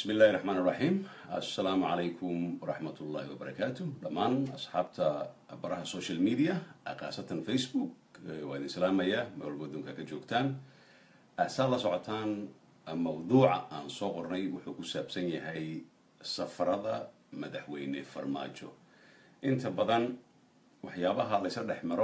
bismi illahi raxmaan iraxiim assalaamu calaykum waraxmat ullahi wabarakaatu dhammaan asxaabta baraha social media khaasatan facebook waa idin salaamaya meel walba adduunka ka joogtaan saa la socotaan mawduuca aan soo qornay wuxuu ku saabsan yahay safarada madaxweyne farmaajo inta badan waxyaabaha laysa dhex maro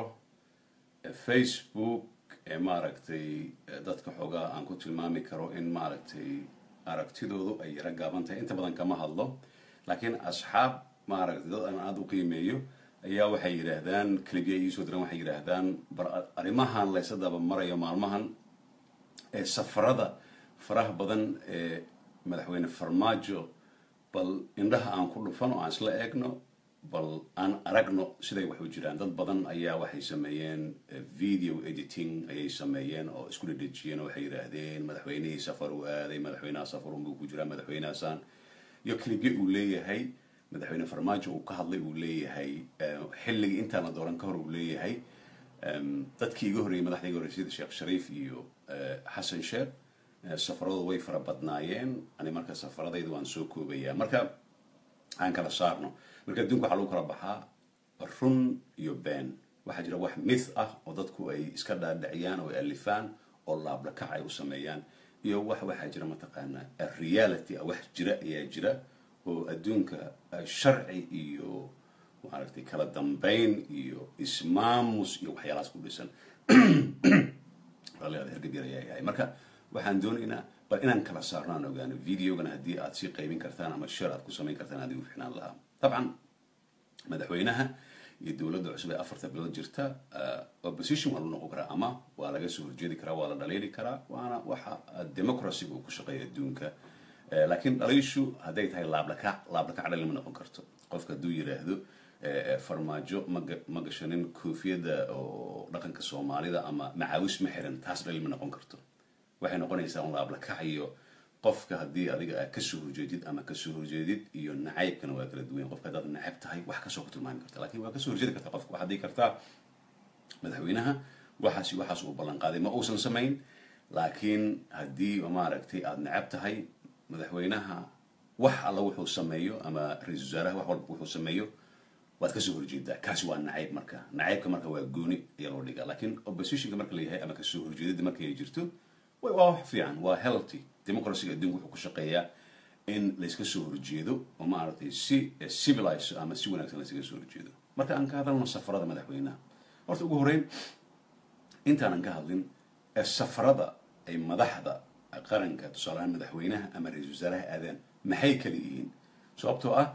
facebook ee maaragtay dadka xoogaa aan ku tilmaami karo in maaragtay aragtidoodu ay yaro gaaban tahay inta badan kama hadlo laakiin asxaab maaragtay dad aan aada u qiimeeyo ayaa waxay yidhaahdaan kelibiya iisoo diran waxay yidhaahdaan bar arrimahan laysa daba marayo maalmahan ee safarada faraha badan ee madaxweyne farmaajo bal indhaha aan ku dhufan oo aan isla eegno bal aan aragno siday wax u jiraan dad badan ayaa waxay sameeyeen video editing ayay sameeyeen oo isku dhedhejiyeen oo waxay yidhaahdeen madaxweynihii safar uu aaday madaxweynaha safarunbuu ku jiraa madaxweynahaasaan iyo clibye uu leeyahay madaxweyne farmaajo uu ka hadlay uu leeyahay xilligii intaana dooran ka hor uu leeyahay dadkii iga horreeyey madaxda iga horreyay sida sheekh shariif iyo xasan sheekh safaradooda way fara badnaayeen ani marka safaradayda waan soo koobayaa marka aan kala saarno marka adduunka waxaa lagu kala baxaa run iyo been waxaa jira wax mith ah oo dadku ay iska dhaadhiciyaan oo ay alifaan oo laablakac ay u sameeyaan iyo wax waxaa jira mataqaanaa reality ah wax jira ayaa jira oo adduunka sharci iyo maaragtay kala dambayn iyo ismaamus iyo waxyaalahaas ku dhisan ralliada hergabyar ayaa yahay marka waxaan doonaynaa bal inaan kala saarno aan ogaano videogana haddii aad sii qaybin kartaan ama share aad ku samayn kartaan adigu ficnaan lahaa dabcan madaxweynaha iyo dowladda cusub ee afarta bilood jirta opposition waa lagu noqon karaa ama waa laga soo horjeedi karaa waa la dhaliili karaa waana waxa democracyga uu ku shaqeeya adduunka laakiin dhaliishu hadday tahay laablakac laablakac dhali ma noqon karto qofka hadduu yiraahdo farmaajo ma gashanin koofiyadda oo dhaqanka soomaalida ama macaawis ma xiran taas dhali ma noqon karto waxay noqonaysaa un laablakac iyo qofka haddii adiga aad kasoo horjeedid ama kasoo horjeedid iyo nacaybkana waa kala duwan qofka haddaad nacab tahay wax kasoo ku tilmaami karta lakin waa kasoo horjeedi karta qofka waxaad dhigi kartaa madaxweynaha waxaas waxaas uu ballan qaaday ma uusan samayn laakiin haddii maaragtay aada nacab tahay madaxweynaha wax alla wuxuu sameeyo ama ra-isul wasaaraha wax walba wuxuu sameeyo waad kasoo horjeedaa kaasi waa nacayb marka nacaybka marka waa gooni ayaa loo dhigaa laakiin oppositionka marka la yahay ama kasoo horjeedada markay jirto waa wax fiican waa healthy democracyga adduunka wuxuu ku shaqeeyaa in layska soo horjeedo oo maaragtay si civilize ama si wanaagsan laysaga soo horjeedo marka aan ka hadalno safarada madaxweynaha horta ugu horreyn intaanan ka hadlin safarada ay madaxda qaranka tusaalahaan madaxweynaha ama ra-isul wasaaraha aadaan maxay kala yihiin sababtoo ah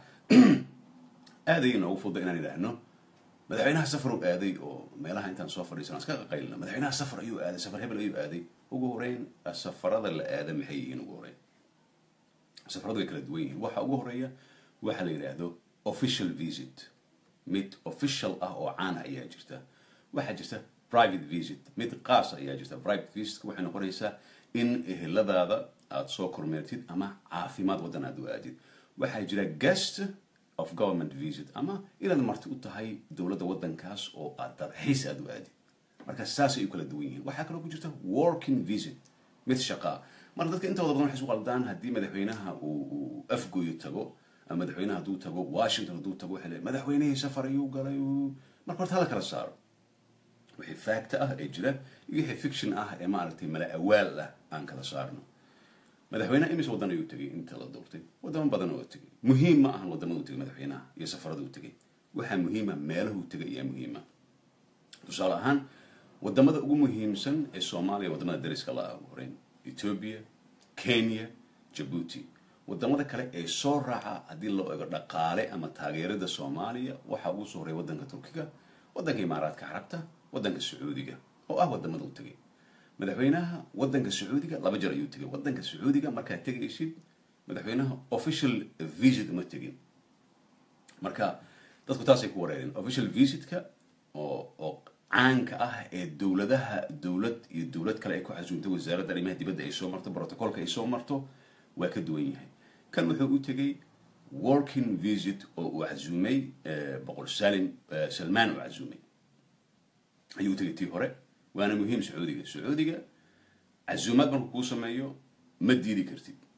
aaday inoogu fuda inaan idhaahno madaxweynaha safar u aaday oo meelaha intaan soo fadhiisana iska qaqaylina madaxweynaha safar ayuu aaday safar hebel ayuu aaday ugu horeyn safarada la aada maxay yihiin ugu horeyn safaradu way kala duwan yihiin waxa ugu horeeya waxa la yidhaahdo official visit mid official ah oo caana ayaa jirta waxaa jirta private visit mid qaasa ayaa jirta private visitka waxay noqonaysaa in eheladaada aada soo kormeertid ama caafimaad waddan aad u aadid waxaa jira guest of government visit ama inaad marti u tahay dowladda waddankaas oo aad dalxiis aad u aadid marka saasay u kala duwan yihiin waxaa kaloo ku jirta working visit mid shaqaa marka dadka intooda badan waxay isu qaldaan haddii madaxweynaha uu afgoyo tago ama madaxweynaha hadduu tago washington hadduu tago waxay leeyahay madaxweynihii safar ayuu galay marka horta hala kala saaro wixii faacta ah ee jira iyo wixii fiction ah ee maaragtay mala awaal ah aan kala saarno madaxweynaha imis waddan ayuu tegay inta la doortay waddamo badan oo tegay muhiim ma ahan waddamada u tegay madaxweynaha iyo safarada u tegay waxaa muhiima meelahu tegay ayaa muhiima tusaale ahaan wadamada ugu muhiimsan ee soomaaliya wadamada dariska la ugu horeyn ethoobia kenya jabuuti wadamada kale ee soo raaca haddii loo ego dhaqaale ama taageerada soomaaliya waxaa ugu soo horeeya waddanka turkiga waddanka imaaraadka carabta waddanka sacuudiga oo ah wadamada u tegay madaxweynaha waddanka sacuudiga laba jeer ayuu tegay waddanka sacuudiga markaad tegaysid madaxweynaha official visit uma tegin marka dadku taasay ku wareereen official visitka oo oo caanka ah ee dowladaha dowlad iyo dowlad kale ay ku xasuunto wasaaradda arrimaha dibadda ay soo marto brotocolka ay soo marto waa ka duwan yahay kan wuxuu u tegay working visit oo uu casuumay boqol salim salmaan uu casuumay ayuu u tegay tii hore waana muhiim sacuudiga sacuudiga casuumaad markuu kuu sameeyo ma diidi kartid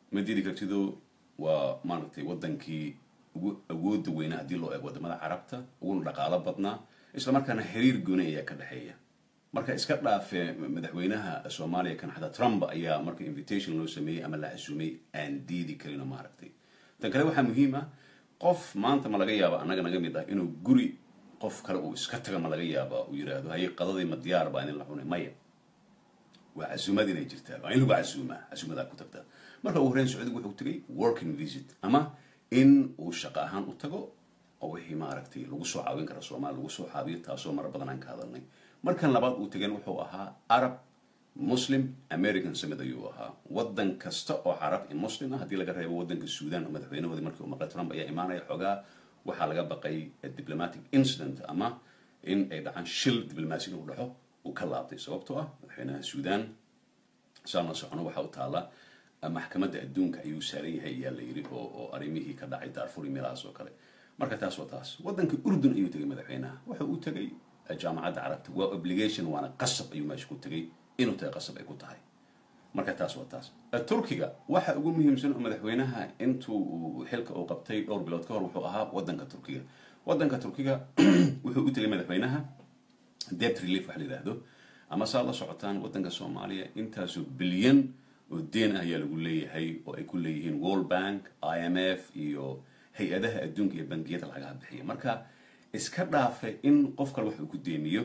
ma diidi kartido waa maaragtay wadankii ugu awooda weynaa haddii loo eego wadamada carabta uguna dhaqaalo badnaa isla markaana xiriir gooni ayaa ka dhexeeya marka iska dhaafe madaxweynaha soomaaliya kan xataa trump ayaa marka invitation loo sameeyey ama la casuumay aan diidi karin maaragtay tan kale waxaa muhiim ah qof maanta ma laga yaaba annaga naga mid ah inuu guri qof kale uu iska taga ma laga yaaba uu yidhaahdo haye qadadii ma diyaar baa in la cunay maya waa casuumad inay jirtaa waa in lagu casuumaa casuumadaa ku tagtaa marka ugu horreyn sacuudigu wuxuu tegay working visit ama in uu shaqo ahaan u tago oo wixii maaragtay lagu soo caawin kara soomaaliya lagu soo caawiyo taasoo mara badan aan ka hadalnay markan labaad uu tegeen wuxuu ahaa arab muslim american summit ayuu ahaa wadan kasta oo carab i muslim ah haddii laga reebo wadanka suudan oo madaxweynahoodii markii uu maqlay trump ayaa imaanaya xoogaa waxaa laga baqay diplomatic incident ama in ay dhacaan shil diblomaasi inuu dhaxo uu ka laabtay sababtoo ah madaxweynaha suudan saan la socono waxaa u taala maxkamadda adduunka ayuu saaran yahay ayaa la yidhi oo oo arrimihii ka dhacay daarfur iyo meelahaas oo kale marka taas waa taas wadanka urdun ayuu tegay madaxweynaha wuxa uu tegay jaamacadda carabta waa obligation waana qasab ayuu meesha ku tegay inuu tahay qasab ay ku tahay marka taas waa taas turkiga waxa ugu muhiimsan oo madaxweynaha intuu xilka uu qabtay dhowr bilood ka hor wuxuu ahaa wadanka turkiga wadanka turkiga wuxuu u tegay madaxweynaha debt relief wax la yidhaahdo ama saa la socotaan wadanka soomaaliya intaasoo bilyan oo deen ah ayaa lagu leeyahay oo ay ku leeyihiin world bank i m f iyo hay-adaha adduunka iyo bangiyada lacagaha bixiya marka iska dhaafe in qof kale wax uu ku deemiyo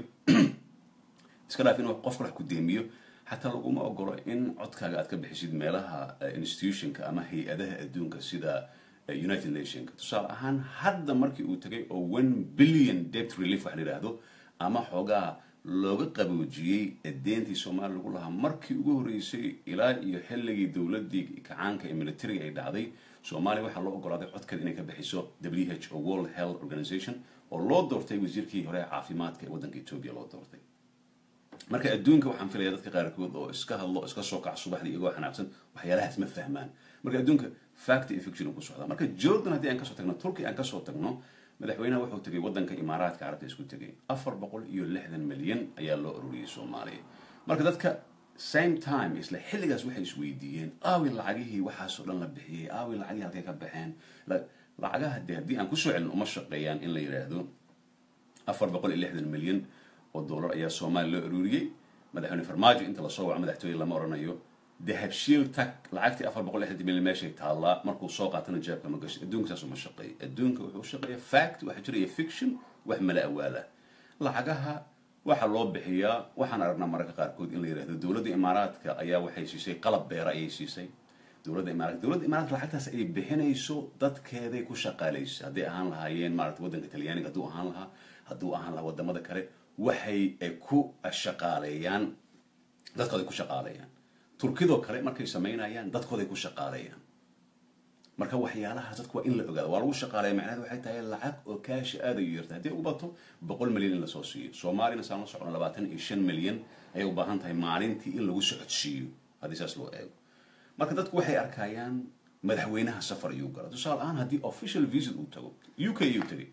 iska dhaafe in qof kale wax ku deemiyo xataa laguma ogolo in codkaaga aad ka bixisid meelaha institutionka ama hay-adaha adduunka sida united nationka tusaale ahaan hadda markii uu tagay oo one billion debt relief wax la yidhaahdo ama xoogaa looga qaboojiyey deentii soomaaliya lagu lahaa markii ugu horreysay ilaa iyo xilligii dowladii kacaanka ee militariga ay dhacday soomaaliya waxaa loo ogolaaday codkeeda inay ka bixiso w h o world health organization oo loo doortay wasiirkii hore ee caafimaadka ee waddanka etoobiya loo doortay marka adduunka waxaan filaya dadka qaarkood oo iska hadlo iska soo kac subaxdii iyagoo xanaaqsan waxyaalahaas ma fahmaan marka adduunka fact iyo fiction ku socdaa marka jordan haddii aan kasoo tagno turkey aan kasoo tagno madaxweynaha wuxuu tegay wadanka imaaraadka carabta isku tegay afar boqol iyo lixdan milyan ayaa loo ururiyey soomaaliya marka dadka same time isla xilligaas waxay isweydiiyeen aawi lacagihii waxaasoo dhan la bixiyey aawi lacagihii halkay ka baxeen lacagaha de haddii aan kusoo celin uma shaqeeyaan in la yidhaahdo afar boqol iyo lixdan milyan oo dollar ayaa soomaaliya loo ururiyey madaxweyne farmaajo inta lasoo waco madaxtooye lama oranayo dahabshiil tag lacagtii afar boqol lixdan milyan meeshay taallaa markuu soo qaatana jeebka ma gashay adduunka saas uma shaqeeyo adduunka wuxuu shaqeeya fact waxaa jiraya fiction wax mala awaala lacagaha waxaa loo bixiyaa waxaan aragnaa mararka qaarkood in la yidhahdo dowladda imaaraadka ayaa waxay siisay qalab beera ayay siisay dowladda imaaraadka dowladda imaaraadka lacagtaas ay bixinayso dadkeeday ku shaqaalaysa hadday ahaan lahaayeen maarata waddanka talyaaniga hadduu ahaan lahaa hadduu ahaan lahaa wadamada kale waxay ku shaqaaleeyaan dadkooday ku shaqaaleeyaan turkidoo kale markay samaynayaan dadkooday ku shaqaaleeyaan marka waxyaalahaas dadku waa in la ogaado waa lagu shaqaaleeya macnaheed waxay tahay lacag oo kaashi aad ayu yarta haddii ugu bato boqol milyan in lasoo siiyo soomaaliyana saan la socno labaatan iyo shan milyan ayay u baahan tahay maalintii in lagu socodsiiyo haddii saas loo eego marka dadku waxay arkayaan madaxweynaha safar ayuu gala tusaale ahaan haddii official visit uu tago u k ayuu tegay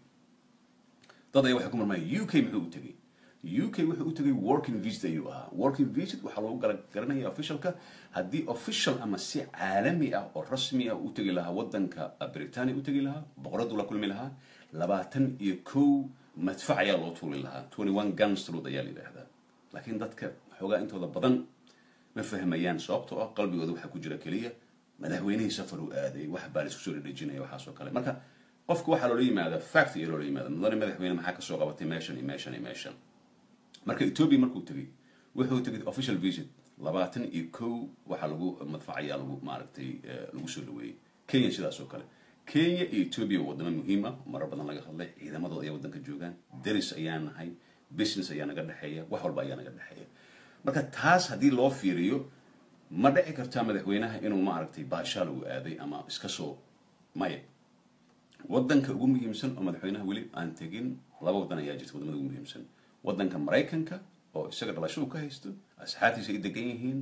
dad ayaa waxay ku marmaya u k muxuu u tegay u k wuxuu u tegay working visit ayuu ahaa working visit waxaa loogu gala garanaya officialka haddii official ama si caalami ah oo rasmi ah u tegi lahaa waddanka britania u tegi lahaa boqoradu la kulmi lahaa labaatan iyo kow madfac ayaa loo tuuri lahaa twenty one gunstrod ayaa la yidhaahdaa laakiin dadka xoogaa intooda badan ma fahmayaan sababtoo ah qalbigooda waxaa ku jira keliya madaxweynihii safar uu aaday wax baa laisku soo dhedhejinaya waxaas oo kale marka qofka waxaa loola yimaada fact iyo loola yimaada mudane madaxweyne maxaa kasoo qabatay meeshan iyo meeshan iyo meeshan marka ethiopia markuu tegay wuxuu tegay official visit labaatan iyo kow waxaa lagu madfacayaa lagu maaragtay lagu soo dhaweeyey kenya sidaas oo kale kenya iyo ethiopia waa wadamo muhiim ah marar badan laga hadlay ciidamadooda ayaa waddanka joogaan deris ayaa nahay business ayaa naga dhexeeya wax walba ayaa naga dhexeeya marka taas haddii loo fiiriyo ma dhici kartaa madaxweynaha inuu maaragtay baashaal uu aaday ama iska soo maya waddanka ugu muhiimsan oo madaxweynaha weli aan tegin laba waddan ayaa jirta wadamada ugu muhiimsan waddanka maraykanka oo isaga dhalasho uu ka haysto asxaabtiisa ay degan yihiin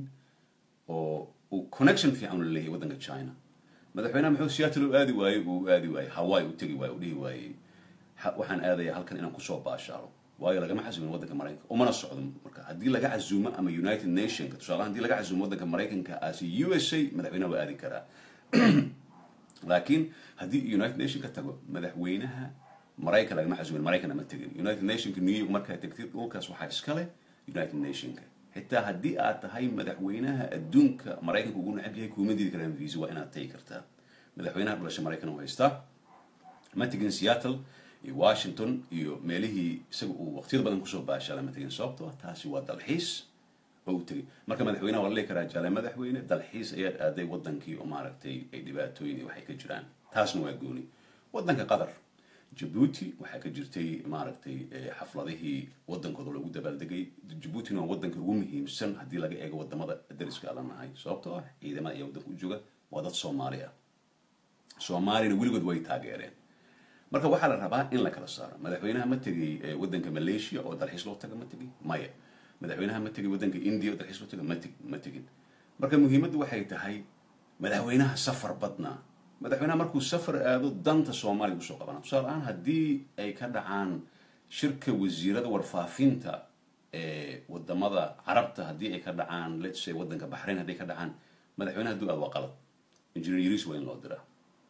oo uu connection fiican ula leeyahay waddanka china madaxweynaha muxuu seattle u aadi waayey uu aadi waayey hawaii u tegi waayey u dhihi waayey waxaan aadayaa halkan inaan kusoo baashaalo waayo lagama casuumin waddanka maraykanka umana socdo marka haddii laga casuumo ama united nationka tusaalahan hadii laga casuumo waddanka maraykanka as u s a madaxweynaha waa aadi karaa laakiin haddii united nation ka tago madaxweynaha maraykan lagama xasuulin maraykan ma tegin united nationka new york markaa tegtid dhulkaas waxaa iskale united nationka xitaa haddii aad tahay madaxweynaha adduunka maraykanka ugu necab yahay kuma diidi karaan visa waa inaad tagi kartaa madaxweynaha dhalasha maraykan u haystaa ma tegin seattle iyo washington iyo meelihii isaga uu waqtiyada badan kusoo baashaala ma tegin sababtoo ah taasi waa dalxiis oo u tegay marka madaxweynaha waa la dhihi karaa jaale madaxweyne dalxiis ayaad aaday wadankii oo maaragtay ay dhibaatooyin iyo waxay ka jiraan taasna waa gooni wadanka qatar jabuuti waxaa ka jirtay maaragtay xafladihii wadankooda loogu dabaaldegay jabuutina waa wadanka ugu muhiimsan haddii laga eego wadamada dariska ala nahay sababtoo ah ciidamada ayaa wadanka u jooga waa dad soomaali ah soomaalina weligood way taageereen marka waxaa la rabaa in la kala saaro madaxweynaha ma tegay wadanka malaysia oo dalxiis loo taga ma tegay maya madaxweynaha ma tegay wadanka india oo dalxiis loo taga ma teg ma tegin marka muhiimaddu waxay tahay madaxweynaha safar badnaa madaxweynaha markuu safar aado danta soomaaliya usoo qabana tusaale ahaan haddii ay ka dhacaan shirka wasiirada warfaafinta ee wadamada carabta haddii ay ka dhacaan let's say wadanka baxrayn hadday ka dhacaan madaxweynaha hadduu aad waa qalad engineer yaris waa in loo diraa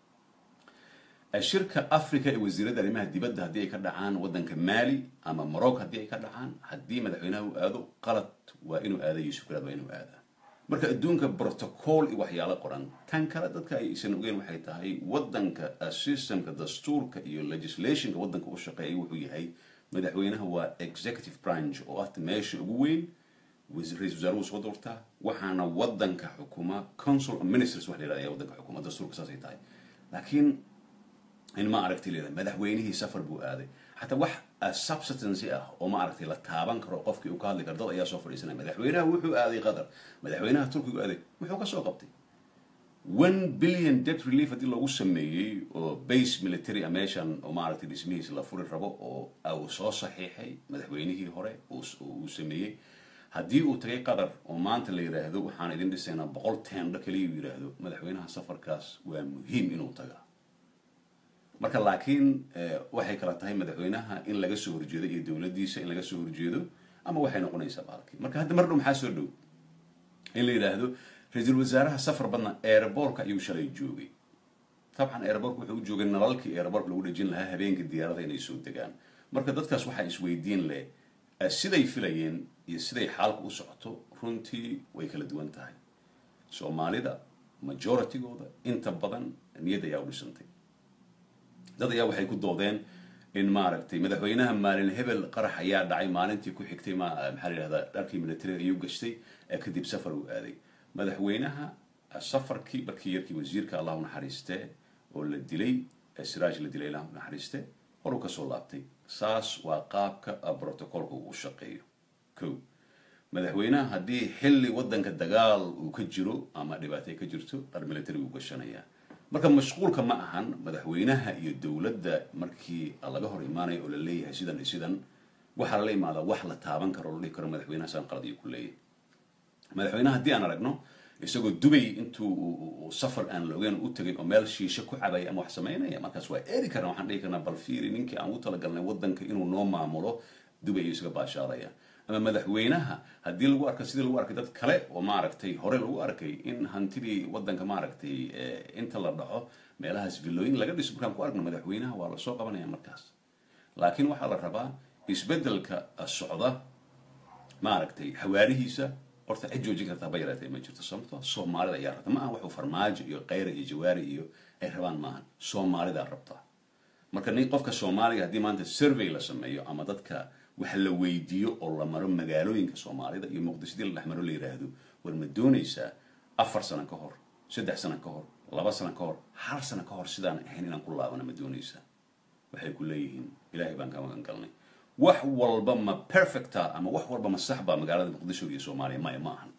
shirka africa ee wasiirada arrimaha dibadda haddii ay ka dhacaan wadanka mali ama morocco haddii ay ka dhacaan haddii madaxweynaha uu aado qalad waa inuu aada yusuf garaad waa inuu aadaa marka adduunka protocol iyo waxyaalo qoran tan kale dadka aysan ogeyn waxay tahay wadanka systemka dastuurka iyo legislationka wadanka u shaqeeya wuxuu yahay madaxweynaha waa executive branch oo ah meesha ugu weyn ra-isul wasaaruhu soo doortaa waxaana wadanka xukuma council of ministers wax la yidhahda ayaa wadanka xukuma dastuurka saasay tahay laakiin in ma aragtay leedahay madaxweynihii safar buu aaday xataa wax substancy ah oo ma aragtay la taaban karo qofkii uu ka hadli karo dad ayaa soo fadhiisanaya madaxweynaha wuxuu aaday qatar madaxweynaha turkigu aaday muxuu ka soo qabtay one billion debt relief haddii loogu sameeyey oo base military a meeshan oo maaragtay dhismihiis la furi rabo oo uu soo saxiixay madaxweynihii hore uu sameeyey haddii uu tagay qatar oo maanta la yidhaahdo waxaan idin dhisaynaa boqol teendho kaliya uu yidhaahdo madaxweynaha safarkaas waa muhiim inuu tagaa marka laakiin waxay kala tahay madaxweynaha in laga soo horjeedo iyo dowladdiisa in laga soo horjeedo ama waxay noqonaysaa baalkii marka hadda mar dhow maxaa soo dhow in la yidhaahdo ra-iisul wasaaraha safar badna airbortka ayuu shalay joogay dabcan airbortka wuxuu u joogay nalalkii airbortka lagu dhejin lahaa habeenka diyaarada inay soo degaan marka dadkaas waxaa isweydiin leh siday filayeen iyo siday xaalka u socoto runtii way kala duwan tahay soomaalida majoritygooda inta badan niyad ayaa u dhisantay dad ayaa waxay ku doodeen in maaragtay madaxweynaha maalin hebel qarax ayaa dhacay maalintii ku xigtay maxaa la yidhahdaa dharkii militariga ayuu gashtay kadib safar uu aaday madaxweynaha safarkii markii yarkii wasiirka allah u naxariistee oo la dilay siraaj la dilay allah u naxariiste horuu kasoo laabtay saas waa qaabka brotocolka uu u shaqeeyo ko madaxweynaha haddii xilli wadanka dagaal uu ka jiro ama dhibaatay ka jirto dhar military uu gashanayaa marka mashquulka ma ahan madaxweynaha iyo dowladda markii laga hor imaanayo oo la leeyahay sidan iyo sidan waxaa lala imaadaa wax la taaban karo o la dhihi karo madaxweynaha saan qalad iyo ku leeyahay madaxweynaha haddii aan aragno isagoo dubay intuu safar aan la ogeyn u tegay oo meel shiisho ku cabaya ama wax samaynaya markaas waa eeri karna waxaan dhihi karnaa bal fiiri ninkii aan u talagalnay wadanka inuu noo maamulo dubay ayuu isaga baashaalaya ama madaxweynaha haddii lagu arko sidii lagu arkay dad kale oo maaragtay hore lagu arkay in hantidii wadanka maaragtay inta la dhaco meelahaas villooyin laga dhiso markaan ku aragno madaxweynaha waa lasoo qabanaya markaas laakiin waxaa la rabaa isbeddelka socda maaragtay xawaarihiisa horta cid joojin kartaa ba yaraatee ma jirto sababto soomaalida ayaa rabta ma aha waxuu farmaajo iyo kayra iyo jawaari iyo ay rabaan maahan soomaalidaa rabtaa marka nin qofka soomaaliga haddii maanta survey la sameeyo ama dadka wax la weydiiyo oo la maro magaalooyinka soomaalida iyo muqdishadii la dhexmaro la yidhaahdo war ma doonaysaa afar sano ka hor saddex sano ka hor laba sano ka hor hal sano ka hor sidaan ahayn inaan ku laabana ma doonaysaa waxay ku leeyihiin ilaahay baan ka magan galnay wax walba ma perfecta ama wax walba ma saxba magaalada muqdisho iyo soomaaliya maya ma ahan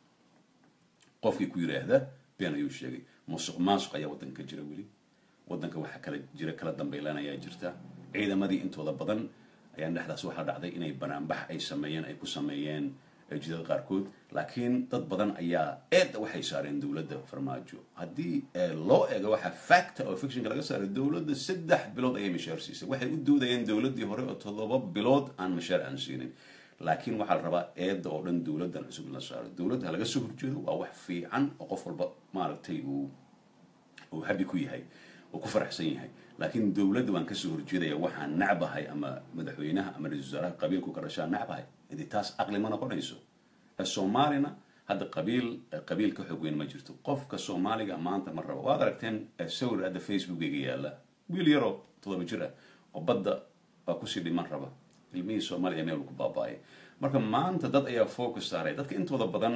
qofkii ku yidhaahda been ayuu sheegay musuq maasuq ayaa waddanka ka jira weli waddanka waxaa kala jira kala dambaylaan ayaa jirta ciidamadii intooda badan ayaan dhexdaas waxaa dhacday inay banaanbax ay sameeyeen ay ku sameeyeen jidada qaarkood laakiin dad badan ayaa eedda waxay saareen dowladda farmaajo haddii loo eego waxaa facta oo fictionka laga saaray dowladda saddex bilood ayay mashaar siisay waxay u doodayeen dowladdii hore oo toddoba bilood aan mashaar aan siinin laakiin waxaa la rabaa eedda oo dhan dowladdan cusub in la saaro dowladda ha laga soo horjeedo waa wax fiican oo qof walba maaragtay uu oo habi ku yahay oo ku faraxsan yahay laakiin dowladda waan kasoo horjeedaya waxaan nacbahay ama madaxweynaha ama ra-isul wasaaraha qabiilku ka dhashaa nacbahay idi taas aqli ma noqonayso soomaalina hadda qabiil qabiil ka xoog weyn ma jirto qofka soomaaliga maanta ma rabo waad aragteen sawir hadda facebookayga yaala wiil yaroo todoba jir ah oo badda baa kusii dhiman raba ilmihii soomaaliya meel ku baaba-ay marka maanta dad ayaa focus saaray dadka intooda badan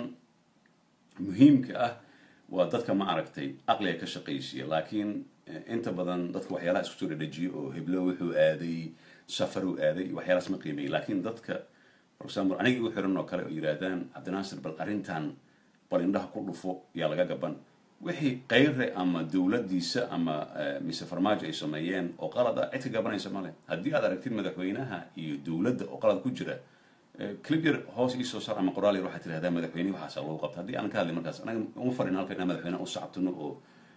muhiimka ah waa dadka ma aragtay aqliga ka shaqaysiya laakiin inta badan dadka waxyaalaha isku soo dhadhajiyo oo heblo wuxuu aaday safaruu aaday waxyaalahaas ma qiimeeyay laakiin dadka for example aniga igu xiran oo kale oo yidhaahdaan cabdinaasir bal arrintan bal indhaha ku dhufo yaa laga gaban wixii kayre ama dowladdiisa ama mise farmaajo ay sameeyeen oo qalad ah cid ka gabanaysa male haddii aad aragtid madaxweynaha iyo dowladda oo qalad ku jira clip yar hoos iisoo saar ama qoraal yar waxaad tirahdaa madaxweyne waxaasa lagu qabta haddii aan ka hadlay markaas anaga uma farin halka inaan madaxweynaha u sacabtino oo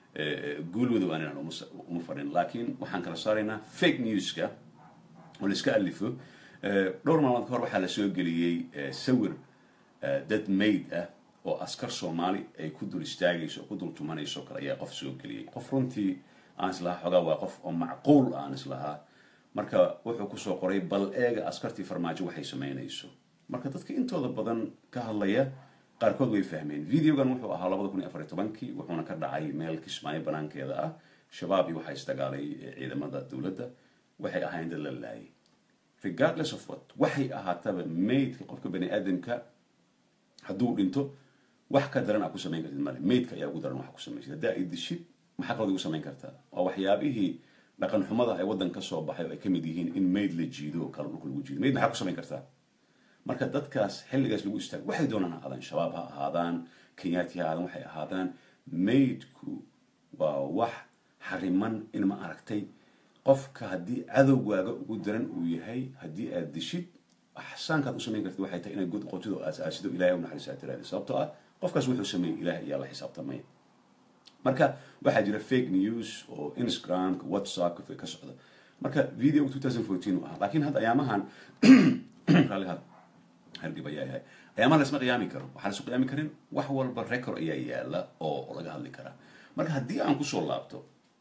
guul wada waan inaan uma farin laakiin waxaan kala saaraynaa fake newska oo la iska alifo dhowr maalmood ka hor waxaa la soo geliyey sawir dad mayd ah oo askar soomaali ay ku dul istaagayso oo ku dul tumanayso kale ayaa qof soo geliyey qof runtii aan islahaa xogaa waa qof oo macquul aan islahaa marka wuxuu kusoo qoray bal eega askartii farmaajo waxay samaynayso marka dadka intooda badan ka hadlaya qaarkood way fahmeen videogan wuxuu ahaa labada kun iyo afar iyo tobankii wuxuuna ka dhacay meel kismaayo banaankeeda ah shabaab iyo waxaa isdagaalay ciidamada dowladda waxay ahaayeen dad la laayay regardless of what waxay ahaataba maydka qofka bani aadamka hadduu dhinto wax ka daran aa ku samayn kartid male maydka ayaa ugu daran waxa ku samaysid haddaa ay dishid maxaa kaloo igu samayn kartaa waa waxyaabihii dhaqan xumada ay waddan ka soo baxay oo ay ka mid yihiin in mayd la jiido oo kale dhulka lagu jiido mayd maxaa ku samayn kartaa marka dadkaas xilligaas lagu istaago waxay doonaan ha ahaadaan shabaab ha ahaadaan kenyaati ha ahaadaan waxay ahaadaan maydku waa wax xariman in ma aragtay qofka haddii cadowgaaga ugu daran uu yahay haddii aad dishid axsaankaad u samayn kartid waxay tahay inaad god qotido aas-aasido ilahay u naxariisa aad tiraahdo sababtoo ah qofkaas wuxuu sameeyey ilaah ayaa la xisaabtamaya marka waxaa jira fake news oo instagramka whatsappka ka socda marka video two thousand fourteen u ahaa laakiin hadda ayaamahan raallihaad hargib ayaa yahay ayaamahan lasma qiyaami karo waxaa lasu qiyaami karin wax walba record ayaa yaala oo laga hadli karaa marka haddii aan kusoo laabto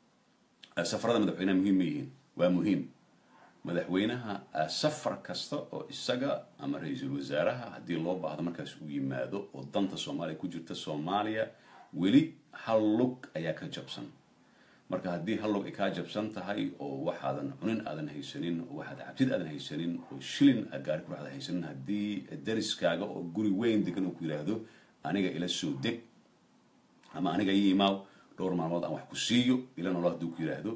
safarada madaxweynaha muhiim ma yihiin waa muhiim madaxweynaha safar kasta oo isaga ama ra-iisul wasaaraha haddii loo baahdo markaas uu yimaado oo danta soomaaliya ku jirta soomaaliya weli hal lug ayaa ka jabsan marka haddii hal lug ay kaa jabsan tahay oo waxaadan cunin aadan haysanin oo waxaad cabsid aadan haysanin oo shilin gaari ku aadan haysanin haddii dariskaaga oo guri weyn degan oo ku yidhaahdo aniga ila soo deg ama aniga ii imaaw dhowr maalmood aan wax ku siiyo ila nolol hadduu ku yidhaahdo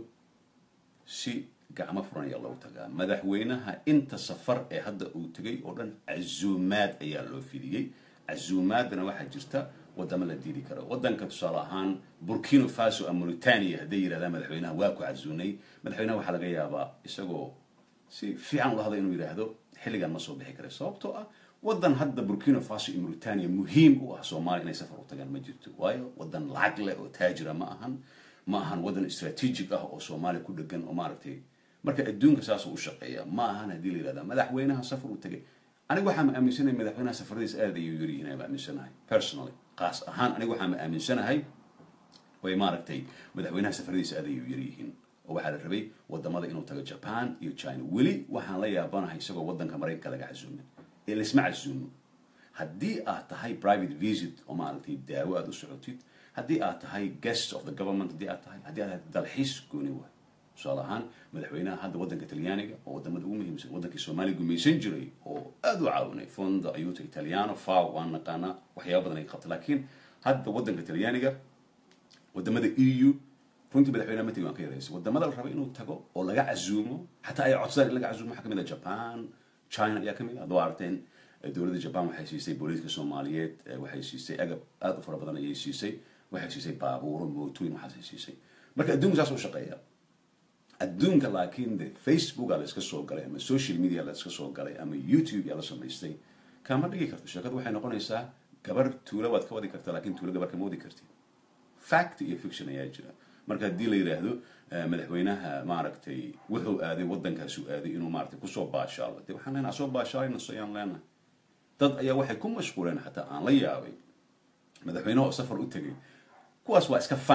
si gacmo furan ayaa loogu tagaa madaxweynaha inta safar ee hadda uu tegay oo dhan casuumaad ayaa loo fidiyey casuumaadana waxaa jirta wadamo la diidi karo wadanka tusaale ahaan burkina faso ama mauritania hadday yidhahdaan madaxweynaha waa ku casuunay madaxweynaha waxaa laga yaabaa isagoo si fiican ula hadla inuu yidhaahdo xilligan ma soo bixi kara sababtoo ah wadan hadda burkina faso iyo mauritania muhiim u ah soomaaliya inay safar u tagaan ma jirto waayo wadan lacag leh oo taajira ma ahan ma ahan wadan strategic ah oo soomaaliya ku dhegan oo maaragtay marka adduunka saasuu u shaqeeya ma ahan haddii la yidhahda madaxweynaha safar u tagay aniga waxaa ma aaminsanahay madaxweynaha safaradiisa aad ayuu yaryihiin ayaan aaminsanahay personally qaas ahaan aniga waxaa ma aaminsanahay way maaragtay madaxweynaha safaradiisa aad ayuu yaryihiin oo waxaa la rabay wadamada inuu tago japan iyo china weli waxaan la yaabanahay isagoo wadanka maraykanka laga casuumin ee laisma casuumo haddii aad tahay private visit oo maaragtay daawo aad u socotid haddii aad tahay guest of the government haddii aad tahay haddii aad tahay dalxiis gooni waay tusaale ahaan madaxweynaha hadda waddanka talyaaniga oo wadamada ugu muhiimsan waddankii soomaaliya gumaysan jiray oo aad u caawinay fondo ayuta italiano faw waan naqaanaa waxyaaba badan ay qabta laakiin hadda waddanka talyaaniga wadamada e u runtii madaxweynaha matigi waan ka yaraysay wadamada la raba inuu tago oo laga casuumo xataa ay codsadaan in laga casuumo waxaa kamid ah japan china ayaa kamid ah hadduu aragteen dowladda japan waxay siisay booliiska soomaaliyeed waxay siisay agab aad u fara badan ayay siisay waxay siisay baabuuro mootooyin waxaasay siisay marka adduunka saas u shaqeeya adduunka laakiin de facebooka la iska soo galay ama social media la iska soo galay ama youtube yaa la samaystay kama dhigi karto sheekadu waxay noqonaysaa gabar tuula waad ka wadi kartaa lakin tuulo gabar kama wadi kartid fact iyo fiction ayaa jira marka haddii la yidhaahdo madaxweynaha maaragtay wuxuu aaday waddankaasu aaday inuu maaragtay kusoo baashaalo de waxaan leenahay soo baashaalayna soyaan leenahay dad ayaa waxay ku mashquuleen xataa aan la yaabay madaxweynaha oo safar u tegay kuwaas waa iska fan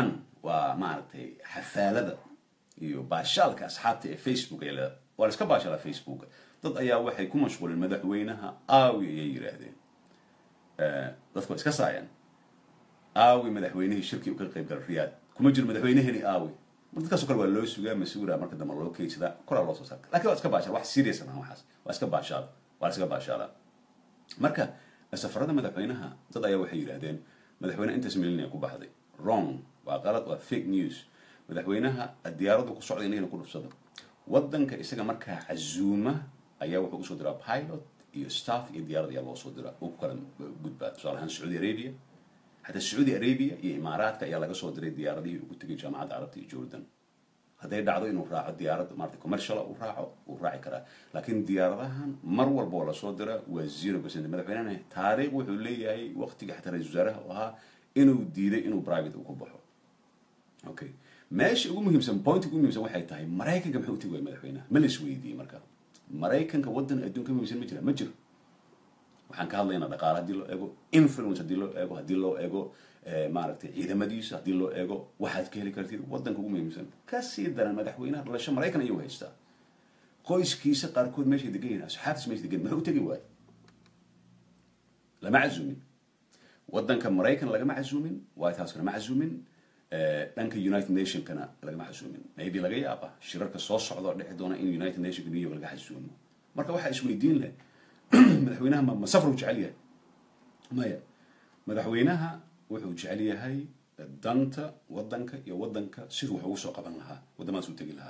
waa maaragtay xafaalada iyo baashaalka asxaabta ee facebook ay leedahay waa la iska baashalaa facebook dad ayaa waxay ku mashquuleen madaxweynaha aawi ayay yidhaahdeen dadku waa iska saayaan aawi madaxweynihii shirkii uu ka qayb galay riyaad kuma jiro madaxweyneheni aawi mar dadkaasoo kale waa loo sugaa mas-uula marka dambe loo keydsadaa koraa loo soo saarka lakin waa iska baashaal wax serious maaha waxaas waa iska baashaal waa la iska baashaalaa marka safarada madaxweynaha dad ayaa waxay yidhaahdeen madaxweyne intaas milina ku baxday wrong waa qalad waa fake news madaxweynaha diyaaradu ku socday inagana ku dhufsada wadanka isaga markaa casuuma ayaa wuxuu usoo diraa pilot iyo staff iyo diyaarad ayaa loo soo diraa uu ku kala gudbaa tusaale ahaan sacuudi arabia xataa sacuudi arabia iyo imaaraadka ayaa laga soo diray diyaaradihii ugu tegay jaamacadda carabta iyo jordan hadday dhacdo inuu raaco diyaarad maarata commercial uu raaco uu raaci karaa laakiin diyaaradahan mar walba oo lasoo dira waa zero percent madaxweynehana taariikh wuxuu leeyahay waqtiga xataa ra-isul wasaaraha u ahaa inuu diiday inuu private uu ku baxo okay meesha ugu muhiimsan point ugu muhiimsan waxay tahay maraykanka maxay u tegi waaya madaxweynaha ma la isweydiiyey marka maraykanka waddan adduunka muhiimsan ma jira ma jiro waxaan ka hadlaynaa dhaqaale haddii loo eego influence haddii loo eego haddii loo eego maaragtay ciidamadiisa haddii loo eego waxaad ka heli kartid waddanka ugu muhiimsan kasii daran madaxweynaha dhalasho maraykan ayuu haystaa qoyskiisa qaarkood meeshay degan yihin asxaabtiis meeshay degan maxay u tegi waaya lama casuumin waddanka maraykan lagama casuumin white house lama casuumin dhanka united nationkana lagama casuumin maybe laga yaaba shirarka soo socda oo dhici doona in united nationka new york laga casuumo marka waxaa isweydiin leh madaxweynaha ma ma safar u jecel yahay maya madaxweynaha wuxuu jecel yahay danta waddanka iyo waddanka siduu wax ugu soo qaban lahaa waddamadaas u tegi lahaa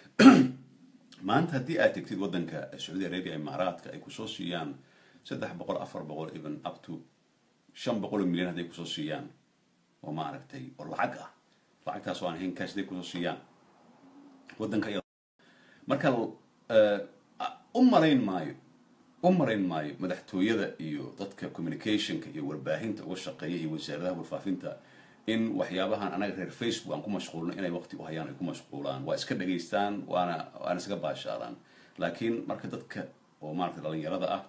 maanta haddii aad tegtid waddanka sacuudi arabia imaaraadka ay kusoo siiyaan saddex boqol afar boqol even up to shan boqol oo milyan hadday kusoo siiyaan oo maaragtay oo lacag ah lacagtaas oo aan ahayn cash hadday kusoo siiyaan waddanka marka u malayn maayo u marayn maayo madaxtooyada iyo dadka communicationka iyo warbaahinta uga shaqeeya iyo wasaaradaha warfaafinta in waxyaabahan anaga reer facebook aan ku mashquulno inay waqti u hayaan ay ku mashquulaan waa iska dhageystaan waana waana iskaga baashaalaan laakiin marka dadka oo maaragtay dhalinyarada ah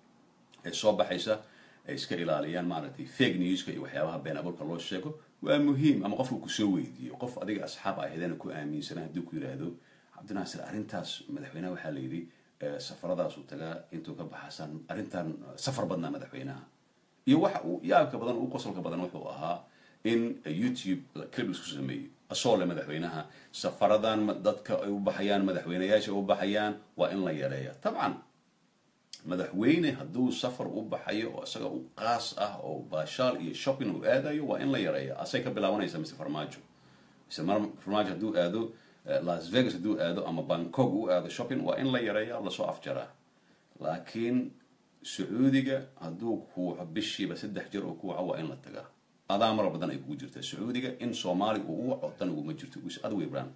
ee soo baxaysa ay iska ilaaliyaan maaragtay fake newska iyo waxyaabaha been abuurka loo sheego waa muhiim ama qofku kusoo weydiiyo qof adiga asxaab ahaydana ku aaminsana hadduu ku yidhaahdo cabdinaasir arrintaas madaxweynaha waxaa la yidhi safaradaas uu tagaa intuu ka baxasan arrintan safar badnaa madaxweynaha iyo waxa uu yaabka badan uu qosolka badan wuxuu ahaa in youtube clip isku sameeyey asoo le madaxweynaha safaradan dadka ay u baxayaan madaxweynayaasha u baxayaan waa in la yareeya tabcan madaxweyne hadduu safar u baxayo oo isaga u qaas ah oo baashaal iyo shopping uu aadayo waa in la yareeya asay ka bilaabanaysa mise farmaajo mise farmaajo hadduu aado las vegas hadduu aado ama bangkok u aado shopping waa in la yareeya lasoo afjaraa laakiin sacuudiga hadduu kuuco bishiiba saddex jeer oo kuuco waa in la tagaa adaa mara badan ay kugu jirtaa sacuudiga in soomaali uu u waco dan uguma jirto ad weybran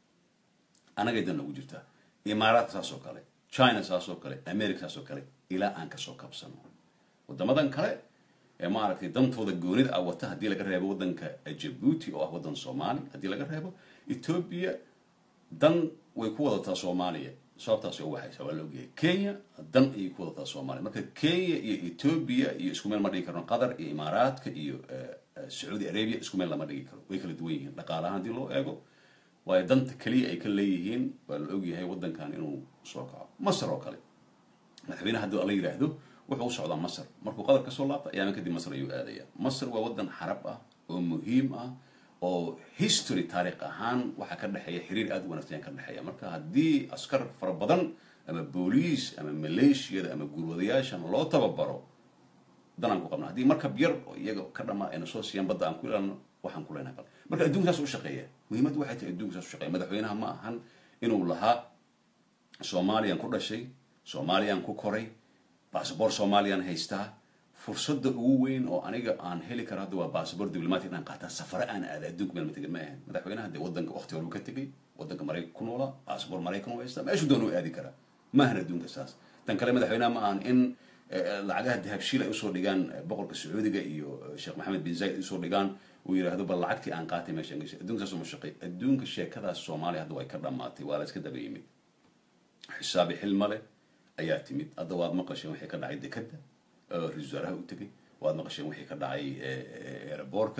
anagay dan ugu jirtaa imaaraadka saas oo kale china saas oo kale america saas oo kale ilaa aan kasoo kabsano wadamadan kale ee maaragtay dantooda goonida ah wata haddii laga reebo waddanka jabuuti oo ah waddan soomaali haddii laga reebo ethoobia dan way ku wadataa soomaaliya sababtaas u waxaysa waa la ogyahay kenya dan ayay ku wadataa soomaaliya marka kenya iyo ethoobia iyo isku meel ma dhigi karno qatar iyo imaaraadka iyo sacuudi arabia isku meel lama dhigi karo way kala duwan yihiin dhaqaalahaan haddii loo eego waayo danta keliya ay ka leeyihiin waa la ogyahay waddankan inuu soo kaco masar oo kale madaxweyneha haddii la yidhaahdo wuxuu u socdaa masar markuu qatar kasoo laabta ayaama kadib masar ayuu aadaya masar waa waddan xarab ah oo muhiim ah oo history taariikh ahaan waxaa ka dhexeeya xiriir aada u wanagsan ka dhexeeya marka haddii askar fara badan ama booliis ama maleeshiyada ama gurwadayaashan loo tababaro danaan ku qabna haddii markab yar oo iyaga ka dhamaa ayna soo siiyaan badda aan ku ilaalno waxaan ku leenahay bal marka adduunka saas u shaqeeya muhiimaddu waxay tahay adduunka saas u shaqeeya madaxweynaha ma ahan inuu lahaa soomaaliyaan ku dhashay soomaaliyaan ku koray basaboor soomaaliyaan haystaa fursadda ugu weyn oo aniga aan heli karo hadda waa basaboor diblomatic inaan qaataa safare aan aada adduunka meel ma tegin ma ahan madaxweynaha dee waddanka waqti hore uu ka tegay waddanka maraykan ku noolaa basaboor maraykan u haystaa meeshuu doon u aadi karaa ma ahan adduunka saas tan kale madaxweynaha ma ahan in lacagaha dahabshiil ay usoo dhigaan boqorka sacuudiga iyo sheekh maxamed bin zayd usoo dhigaan uu yidhaahdo bal lacagtii aan qaatay meeshaan gashay adduunka saas uma shaqey adduunka sheekadaas soomaaliya hadda way ka dhammaatay waa la iska daba yimid xisaabi xilma leh ayaa timid hadda waad maqasheen wixii ka dhacay dekadda ra-isul wasaaraha u tegay waad maqasheen wixii ka dhacay aeroboortka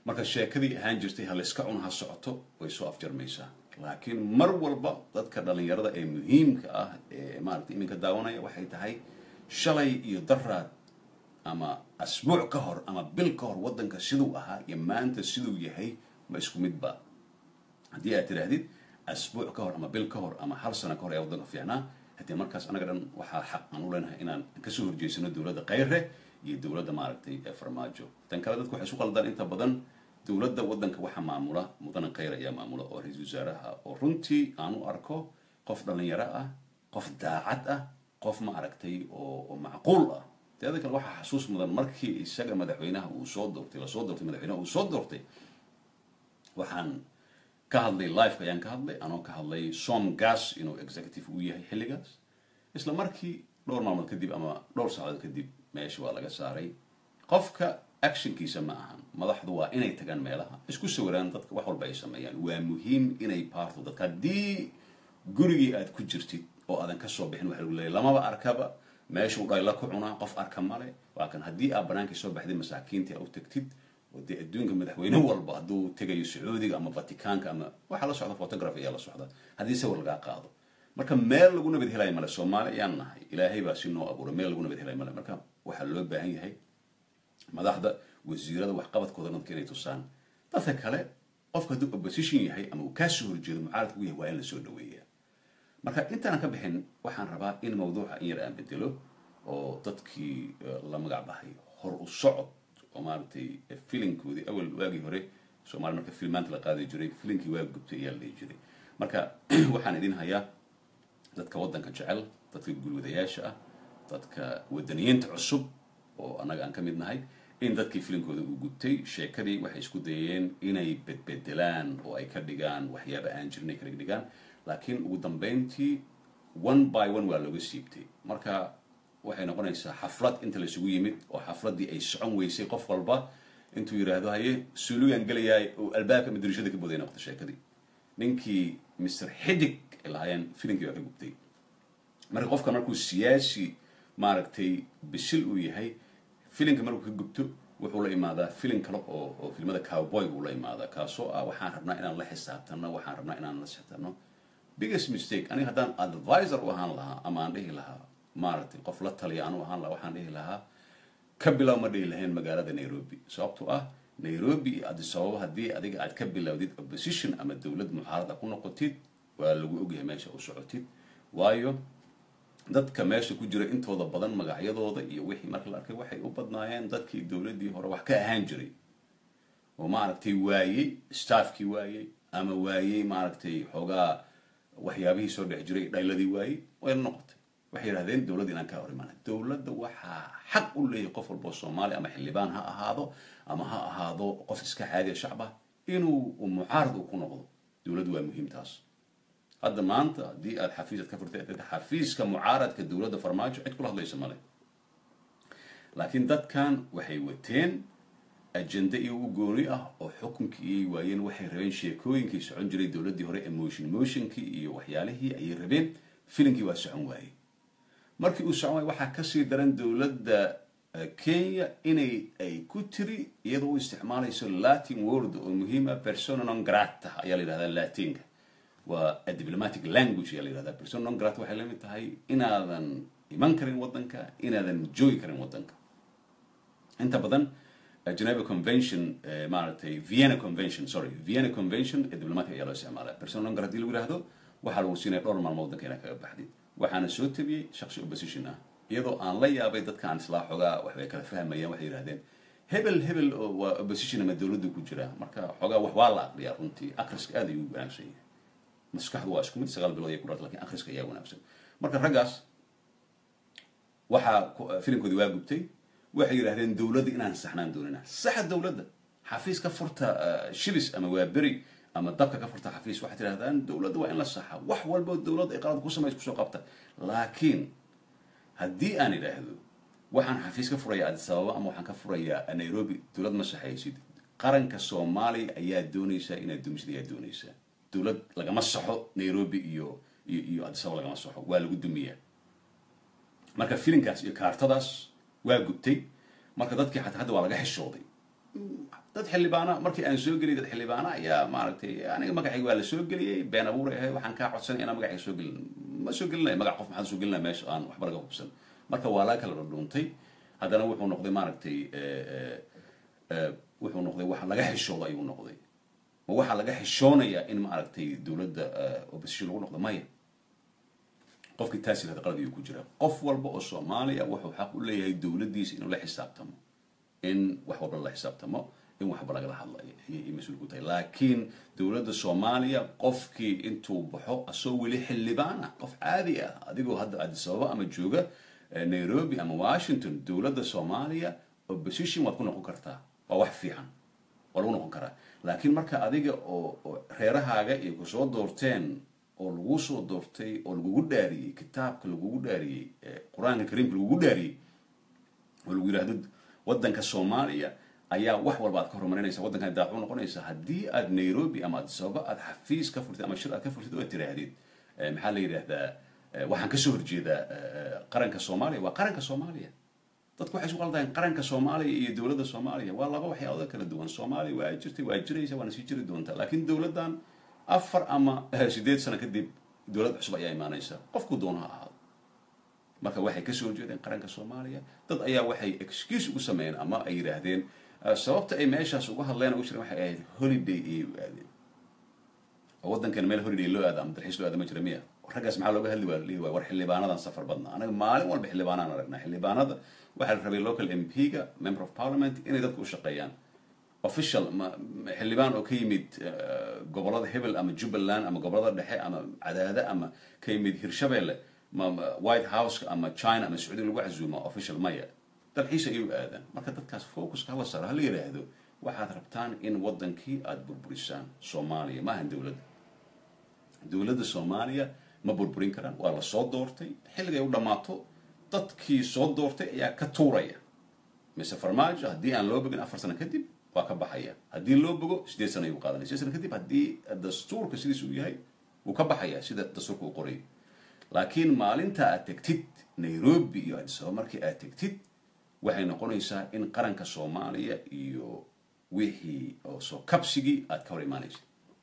marka sheekadii ahaan jirtay ha layska cun ha socoto way soo afjarmaysaa laakiin mar walba dadka dhalinyarada ee muhiimka ah ee maaragtay iminka daawanaya waxay tahay shalay iyo daraad ama asbuuc ka hor ama bil ka hor waddanka siduu ahaa iyo maanta siduu yahay ma isku midba haddii aad tidhaahdid asbuuc ka hor ama bil ka hor ama hal sano ka hor ayaa waddanka fiicnaa haddii markaas annaga dhan waxaa xaq aan u leenahay inaan kasoo horjeysano dowladda khayre iyo dowladda maaragtay ee farmaajo tan kale dadku waxay isu qaldaan inta badan dowladda waddanka waxaa maamula mudane khayr ayaa maamula oo ra-iisul wasaaraha oo runtii aan u arko qof dhalinyaro ah qof daacad ah qof ma aragtay oo oo macquul ah teeda kale waxaa xasuus mudan markii isaga madaxweynaha uu soo doortay lasoo doortay madaxweynaha uu soo doortay waxaan ka hadlay liveka ayaan ka hadlay anoo ka hadlay som gas inuu executive uu yahay xilligaas isla markii dhowr maalmood kadib ama dhowr saacadood kadib meesha waa laga saaray qofka actionkiisa ma ahan madaxdu waa inay tagaan meelaha isku sawiraan dadka wax walba ay sameeyaan waa muhiim inay baarto dadka haddii gurigii aad ku jirtid oo aadan kasoo bixin waxa lagu leeyahy lamaba arkaba meeshuu dhayla ku cunaa qof arka male waa kan haddii aad banaankii soo baxday masaakiintii a u tagtid oo dee adduunka madaxweyne walba hadduu tegayo sacuudiga ama vatikaanka ama waxaa la socda photograph ayaa la socda haddii sawir lagaa qaado marka meel lagu nabad helayo male soomaali ayaan nahay ilaahay baa si noo abuuray meel lagu nabad helayo male marka waxaa loo baahan yahay madaxda wasiirada waxqabadkooda dadka inay tusaan dadka kale qofka hadduu opposition yahay ama uu kaa soo horjeedo mucaaradka u yahay waa in la soo dhaweeyaa marka intaanan ka bixin waxaan rabaa in mawduuca in yar aan bedelo oo dadkii la magac bahay hor u socod oo maaragtay filinkoodii awal waagii hore soomaali marka filmaanta la qaadi jiray filinkii waa gubtay ayaa la dhihi jiray marka waxaan idin hayaa dadka waddanka jecel dadka gulwadayaasha ah dadka wadaniyiinta cusub oo annaga aan ka mid nahay in dadkii filinkooda uu gubtay sheekadii waxay isku dayeen inay bedbedelaan oo ay ka dhigaan waxyaaba aan jirin ay ka dhigaan laakiin ugu dambeyntii one by one waa looga siibtay marka waxay noqonaysaa xaflad inta laisugu yimid oo xafladdii ay socon weysay qof walba intuu yidhaahdo haye suulugaan gelayaay oo albaabka madarishada ka boday noqota sheekadii ninkii mr xidig ay lahaayeen filinkii waa ka gubtay marka qofka markuu siyaasi maaragtay bisil uu yahay filinka markuu ka gubto wuxuu la imaadaa filin kale oo oo filmada cowboy buu la imaadaa kaasoo ah waxaan rabnaa inaan la xisaabtano waxaan rabnaa inaan la xisaabtano biggest mistake aniga haddaan advisor u ahaan lahaa ama aan dhihi lahaa maaragtay qof la taliya anu ahaan lahaa waxaan dhihi lahaa ka bilow ma dhihi lahayn magaalada nairobi sababtoo ah nairobi iyo addis ababa haddii adiga aad ka bilowdid opposition ama dowlad muxaarada ku noqotid waa lagu ogyahay meesha u socotid waayo dadka meesha ku jira intooda badan magacyadooda iyo wixii marka la arkay waxay u badnaayeen dadkii dowladdii hore wax ka ahaan jiray oo maaragtay waayey staffkii waayey ama waayey maaragtay xoogaa waxyaabihii soo dhex jiray dhayladii waayey wayna noqotay waxay yidhahdeen dowladda inaan kaa hor imaana dowladda waxaa xaq u leeyahay qof walboo soomaali ama xildhibaan ha ahaado ama ha ahaado qof iska caadiya shacba inuu mucaarad uu ku noqdo dowladdu waa muhiim taas hadda maanta haddii aad xafiisaad ka furtay xafiiska mucaaradka dowladda farmaajo cid kula hadlaysa male laakiin dadkan waxay wateen ajende iyo u gooni ah oo xukunkii iyay waayeen waxay rabeen sheekooyinkii socon jiray dowladdii hore emotion motionkii iyo waxyaalihii ayay rabeen filinkii waa socon waayey markii uu socon waayey waxaa kasii daran dowladda kenya inay ay ku tiri iyadoo u isticmaalayso latin word oo muhiima persona non grata ayaa la yidhahdaa latinka waa a diplomatic language ayaa la yidhahdaa persona non grata waxay lamid tahay inaadan iman karin waddanka inaadan joogi karin waddanka inta badan geneva convention maaragtay vienna convention sorry vienna convention ee diplomatic ayaa loo isticmaalaa persona non grata hadii lagu yidhahdo waxaa lagu siinaya dhowr maalmood waddanka inaad kaga baxdid waxaana soo tabiyey shaksi opposition ah iyadoo aan la yaabay dadkaan islaa xogaa waxbay kala fahmayaan waxay yidhahdeen hebel hebel oo waa opposition ama dowladdu ku jira marka xogaa wax waa la aqriyaa runtii akhriska aad ayuu wanaagsan yahay maskaxdu waa isku mid sagaal bilood ay ku dharta lakin akhriska ayaa wanaagsan marka raggaas waxaa filimkoodii waa gubtay waxay yidhahdeen dowladda inaan saxnaan doonina saxa dowladda xafiis ka furta shibis ama waa beri ama dabka ka furta xafiis waxaad tidhahdaan dowladda waa in la saxa wax walbo dowladda ay qalad ku samays kusoo qabta laakiin haddii aan idhaahdo waxaan xafiis ka furayaa addis ababa ama waxaan ka furayaa nairobi dowlad ma saxaysid qaranka soomaaliya ayaa doonaysaa inaad dumisid ayaa doonaysaa dowlad lagama saxo nairobi iyo iyo iyo addis ababa lagama saxo waa lagu dumiyaa marka filinkaas iyo kaartadaas waa gubtay marka dadkii xataa hadda waa laga xishooday dad xildhibaana markii aan soo geliyay dad xildhibaana ayaa maaragtay aniga magacayga waa la soo geliyey been abuur ahay waxaan kaa codsanay inaan magacayga soo gelin ma soo gelinaya magac qof maxaan soo gelinaya meesha aan waxba laga hubsan marka waa laga kala dhadhuuntay haddana wuxuu noqday maaragtay wuxuu noqday wax laga xishoodo ayuu noqday ma waxaa laga xishoonayaa in maaragtay dowladda opposition lagu noqdo maya qofkii taas yirahda qalad ayuu ku jira qof walba oo soomaaliya wuxuu xaq u leeyahay dowladdiisa inuu la xisaabtamo in wax walba la xisaabtamo in waxba lagala hadlayo ayay mas-uul ku tahay laakiin dowladda soomaaliya qofkii intuu baxo asoo weli xildhibaan ah qof caadi ah adigoo hadda addis ababa ama jooga nairobi ama washington dowladda soomaaliya opposition waad ku noqon kartaa waa wax fiican waa lagu noqon karaa laakiin marka adiga oo reerahaaga iyo kusoo doorteen oo lagu soo doortay oo lagugu dhaariyey kitaabka lagugu dhaariyey qur-aanka kariimka lagugu dhaariyey oo lagu yidhahdo waddanka soomaaliya ayaa wax walba aad ka horumarinaysa waddankan daacu noqonaysa haddii aad nairobi ama addis ababa aad xafiis ka furtid ama shir aad ka furtid oo tiraahdid maxaa la yidhahdaa waxaan kasoo horjeedaa qaranka soomaaliya waa qaranka soomaaliya dadku waxay isu qaldayan qaranka soomaaliya iyo dowladda soomaaliya waa laba waxyaalood kala duwan soomaaliya waa jirtay waa jiraysa waana sii jiri doontaa laakiin dowladdan afar ama sideed sano kadib dowlad cusub ayaa imaanaysa qofku doono ha ahaado marka waxay kasoo horjeedeen qaranka soomaaliya dad ayaa waxay excuse ugu sameeyeen ama ay yidhaahdeen sababta ay meeshaas uga hadleen ugu jireen waxay ahayd holiday ayay u aadeen oo waddankan meel holiday loo aada ama dalxiis loo aada ma jira miya raggaas maxaa looga hadli waa lihi waay war xildhibaanadan safar badna anaga maalin walba xildhibaanaan aragnaa xildhibaanada waxaa la rabay local m p-ga member of parliament inay dadku u shaqeeyaan official xildhibaan oo ka yimid gobolada hebel ama jubbaland ama gobolada dhexe ama cadaade ama ka yimid hirshabelle white house ama china ama sacuudiga lagu casuuma official maya dalxiis ayay u aadaan marka dadkaas focuska hala saro hala yidhaahdo waxaad rabtaan in waddankii aada burburisaan soomaaliya ma ahan dowladda dowladda soomaaliya ma burburin karaan waa la soo doortay xilligay u dhammaato dadkii soo doortay ayaa ka tuuraya mise farmaajo haddii aan loo bogin afar sano kadib waa ka baxaya haddii loo bogo sideed sano ayuu qaadanaya sideed sano kadib haddii dastuurka sidiis uu yahay wuu ka baxaya sida dastuurka uu qorayo laakiin maalinta aad tegtid nairobi iyo addis ababa markii aad tegtid waxay noqonaysaa in qaranka soomaaliya iyo wixii oo soo kabsigii aad ka hor imaanaysa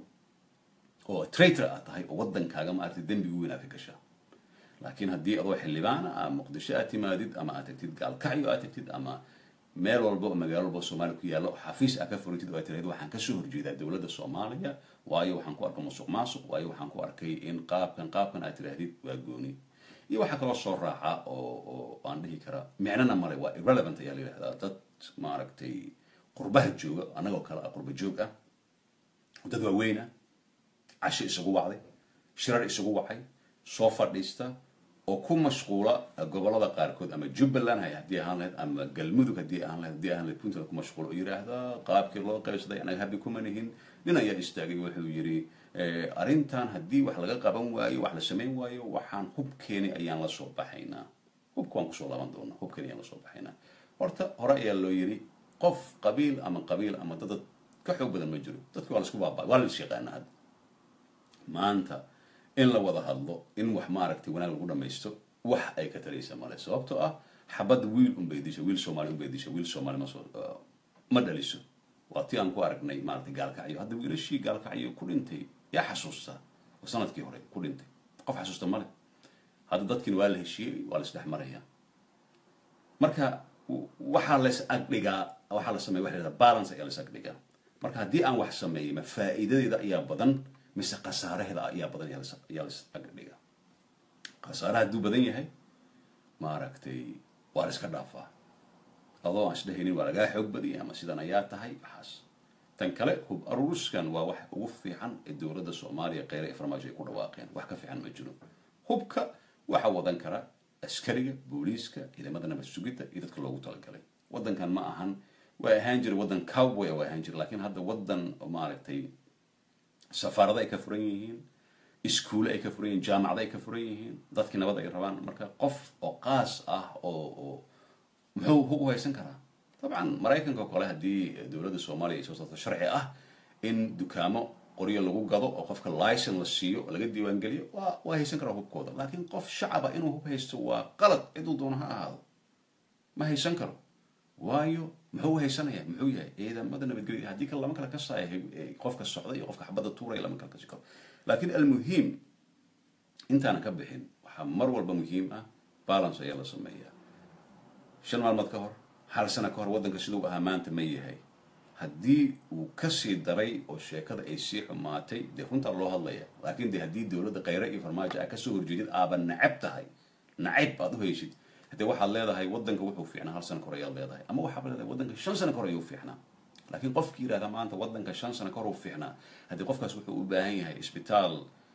oo traitor aad tahay oo waddankaaga maaragtay dembigu weyn aad ka gashaa laakiin haddii adoo xildhibaana a muqdisho aad timaadid ama aad tagtid gaalkacyo aad tagtid ama meel walba oo magaalo walba soomaaliya ku yaalla oo xafiis aad ka furitid oo aad tirahdid waxaan kasoo horjeedaa dowladda soomaaliya waayo waxaan ku arkay musuq maasuq waayo waxaan ku arkay in qaabkan qaabkan aad tirahdid waa gooni iyo waxaa kaloo soo raaca oo oo aan dhihi karaa micnana male waa irrelevant ayaa la yidhahdaa dad maaragtay qurbaha jooga annagoo kale ah qurba joog ah dad waaweyn ah casho isugu wacday shirar isugu wacay soo fadhiista oo ku mashquula gobolada qaarkood ama jubbaland hay haddii ahaan lahayd ama galmudug haddii ahaan lahayd haddii ahaan lahayd puntland ku mashquula oo yidhaahda qaabkii loo qaybsaday anaga habi kuma nihin nin ayaa istaagay wuxuu yidhi arrintan haddii wax laga qaban waayo wax la samayn waayo waxaan hubkeeni ayaan la soo baxaynaa hubka waan kusoo laaban doonaa hubkeeni ayaan la soo baxaynaa horta hore ayaa loo yidhi qof qabiil ama qabiil ama dad ka xoog badan ma jiro dadki waa la isku baaba waa la is yaqaana hadda maanta in la wada hadlo in wax maaragtay wanaag lagu dhamaysto wax ay ka taraysa male sababtoo ah xabadda wiil unbay disha wiil soomaali unbay disha wiil soomaali ma soo ma dhaliso waa ti aan ku aragnay maaragtay gaalkacyo hadda wiilashii gaalkacyo ku dhintay yaa xasuusta oo sanadkii hore ku dhintay qof xasuusta male hadda dadkiina waa la heshiiyey waa la isdhex maraya marka waxaa la is agdhigaa waxaa la sameya waxa la yidhahda balance ayaa la is agdhigaa marka haddii aan wax sameeyey ma faa'iidadeeda ayaa badan mise khasaaraheeda ayaa badan ayaa la is agdhigaa khasaaraha hadduu badan yahay maaragtay waa la iska dhaafaa adoo aan isdhehaynin waa lagaa xoog badiyay ama sidan ayaa tahay waxaas tan kale hub aruuriskan waa wax ugu fiican ee dowladda soomaaliya kheyre ee farmaajo ay ku dhawaaqeen wax ka fiican ma jiro hubka waxaa wadan kara askariga booliiska ciidamada nabad sugidda iyo dadka loogu talagalay waddankan ma ahan waa ahaan jira waddan cowboy waa ahaan jira laakiin hadda waddan maaragtay safaarada ay ka furan yihiin iskuule ay ka furan yihiin jaamacada ay ka furan yihiin dadkii nabad ay rabaan marka qof oo qaas ah oo oo muxuu hub u haysan karaa dabcan maraykanka oo kale haddii dowladda soomaaliya ay soo saarto sharci ah in dukaamo qoryo lagu gado oo qofka licen la siiyo oo laga diiwaangeliyo waa waa haysan karaa hubkooda laakiin qof shacaba inuu hub haysto waa qalad ciduu doono ha ahaado ma haysan karo waayo muxuu haysanaya muxuu yahay ciidamada nabadgelya haddii kale lama kala kasaayo qofka socda iyo qofka xabadda tuuraya lama kala kasi karo laakiin almuhiim intaanan ka bixin waxaa mar walba muhiim ah balance ayaa la sameeyaa shan maalmood ka hor hal sano ka hor waddanka siduu ahaa maanta ma yahay haddii uu kasii daray oo sheekada ay sii xumaatay dee runtaa loo hadlaya laakiin de haddii dowladda khayre iyo farmaajo aa kasoo horjeedid aaba nacab tahay nacayb aad u haysid haddee waxaad leedahay waddanka wuxuu fiicnaa hal sano ka hor ayaad leedahay ama waxaad leedahay waddanka shan sano ka hor ayuu fiicnaa laakiin qofki yidhahda maanta waddanka shan sano ka hor uu fiicnaa haddii qofkaas wuxuu u baahan yahay isbitaal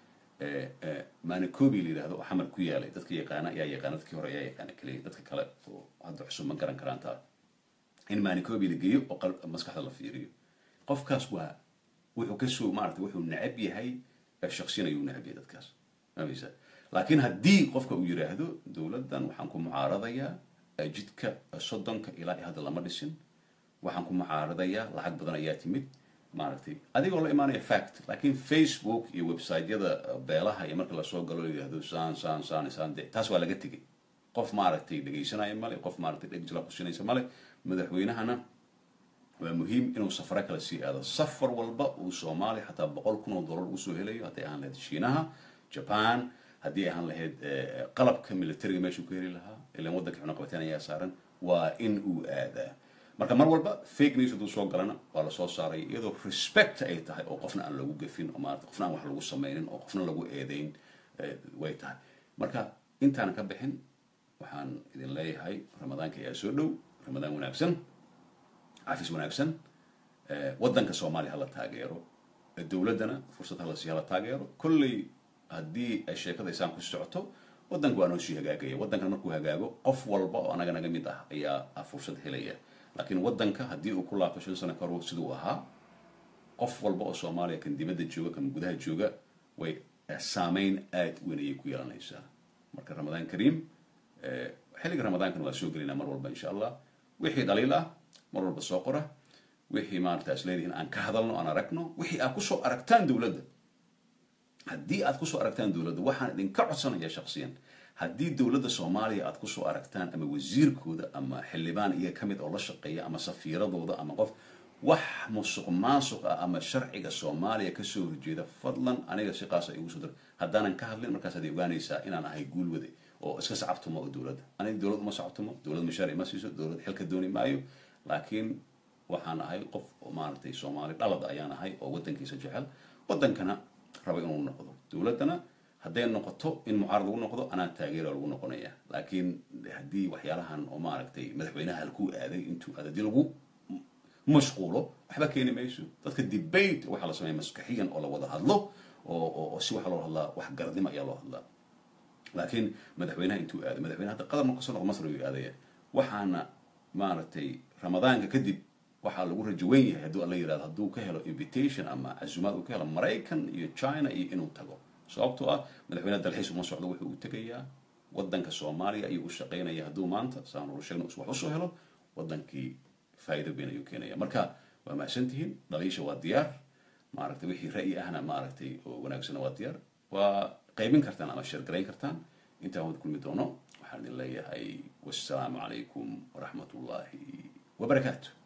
manicobi la yidhahdo oo xamar ku yaalay dadka yaqaana ayaa yaqaana dadkii hore ayaa yaqaana keliya dadka kale oo hadda cusub ma garan karaan taa in manicobi la geeyo oo maskaxda la fiiriyo qofkaas waa wuxuu kasoo maarata wuxuu necab yahay shaksiyan ayuu necab yahay dadkaas mamaysa laakiin haddii qofka uu yidhaahdo dowladdan waxaan ku mucaaradayaa jidka soddonka ilaa iyo hadda lama dhisin waxaan ku mucaaradayaa lacag badan ayaa timid maaragtay adigoo la imaanaya fact laakiin facebook iyo websiteyada beelaha iyo marka lasoo galo la yidhahdo saan saan saan saan de taas waa laga tegay qof maaragtay dhegaysanaya male qof maaragtay dheg jila qusinaysa male madaxweynahana waa muhiim inuu safaro kale sii aado safar walba uu soomaaliya xataa boqol kun oo dollar usoo helayo hadday ahaan lahayd shiinaha japan haddii ahaan lahayd qalabka militariga meeshuu ka heli lahaa ilan waddanka cunaqabateen ayaa saaran waa in uu aadaa marka mar walba fake news hadduu soo galana waa lasoo saaray iyadoo respect ay tahay oo qofna aan lagu gafin oo maarata qofna aan wax lagu samaynin oo qofna lagu eedeyn way tahay marka intaanan ka bixin waxaan idin leeyahay ramadaanka ayaa soo dhow ramadaan wanaagsan cafis wanaagsan waddanka soomaaliya hala taageero dowladdana fursad hala sii hala taageero kolley haddii ay sheekada isaan ku socoto waddanka waa noo sii hagaagaya waddankan markuu hagaago qof walba oo anaga naga mid ah ayaa fursad helaya laakiin waddanka haddii uu ku laabto shan sano kahor siduu ahaa qof walba oo soomaaliya kan dibadda jooga kan gudaha jooga way saameyn aad weyn ayay ku yeelanaysaa marka ramadaan kariim xilliga ramadaankana waa soo gelinaa mar walba insha allah wixii dhaliil ah mar walba soo qora wixii maarata is leedihiin aan ka hadalno aan aragno wixii aad kusoo aragtaan dowladda haddii aad kusoo aragtaan dowladda waxaan idinka codsanaya shaksiyan haddii dowladda soomaaliya aad kusoo aragtaan ama wasiirkooda ama xildhibaan iyaga ka mid oo la shaqeeya ama safiiradooda ama qof wax musuq maasuq ah ama sharciga soomaaliya kasoo horjeeda fadlan aniga si qaasa igu soo dir haddaanan ka hadlin markaas aad ogaanaysaa inaan ahay guulwade oo iska sacabtumo oo dowladda aniga dowlad uma sacabtumo dowlad mashaaric ma siiso dowlad xilka dooni maayo laakiin waxaan ahay qof maaragtay soomaali dhalad ayaan ahay oo waddankiisa jecel waddankana raba inuu noqdo dowladdana hadday noqoto in mucaarad lagu noqdo anaa taageera lagu noqonaya laakiin haddii waxyaalahan oo maaragtay madaxweynaha halkuu aaday intuu aad haddii lagu mashquulo waxba keeni mayso dadka debate waxaa la sameeya maskaxiyan oo la wada hadlo oo si waxa loo hadlaa wax garadnimo ayaa loo hadlaa laakiin madaxweynaha intuu aaday madaxweynaha hadda qadar marka soo noqo masr ayuu aadaya waxaana maaragtay ramadaanka kadib waxaa lagu rajo weyn yahay hadduu alla yirahdo hadduu ka helo invitation ama casumaad uu ka helo maraykan iyo china iyo inuu tago sababtoo ah madaxweynaha dalxiis uma socdo wuxuu u tegayaa waddanka soomaaliya ayuu u shaqaynaya hadduu maanta saan uru sheegno wax usoo helo waddankii faa'iido weyn ayuu keenaya marka waa mahadsantihiin dhaliisha waa diyaar maaragtay wixii ra'yi ahna maaragtay oo wanaagsana waa diyaar waa qaybin kartaan ama sheergarayn kartaan intaan wada kulmi doono waxaan idin leeyahay wassalaamu calaykum waraxmat ullaahi wabarakaatu